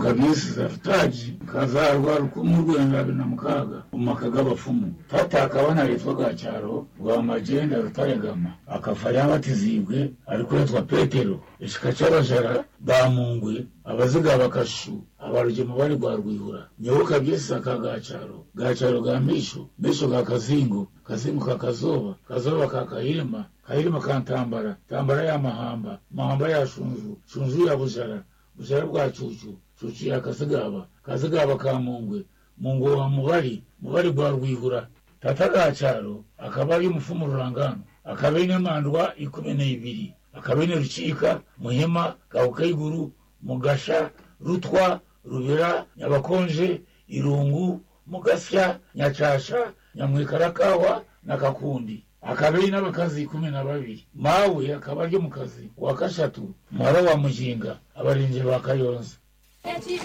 kabisi zafutaji kazarwa rukumu rwenda bibiri na mukaga mu maka g'abapfumu tata akaba naritwa gacyaro rwa magenda rutaregama akafa yabatizibwe ariko yitwa petero ishika c'abajara bamungwe abaziga bakashu abarugemu bari rwa rwihura nyewe kabisi aka gacaro gacaro ga misho misho ga kazingo kazingo ka kazoba kazoba ka kahirima kahirima ka ntambara ntambara ya mahamba mahamba ya shunju shunju ya bujara bujara bwa cucu cucu ya kazigaba kazigaba ka mungwe mungwe wa mubari mubari rwa rwihura tata gacaro akaba ari umufumu rurangano akaba ine mandwa ikumi n'ibiri akaba ine rucika muhima gahukayiguru mugasha rutwa rubera nyabakonje irungu mugasya nyacasha nyamwikarakawa na kakundi akaba ari n'abakazi kumi na babiri mawe akaba ari mu kazi wa kashatu muhara wa mujinga abarinzi ba kayonza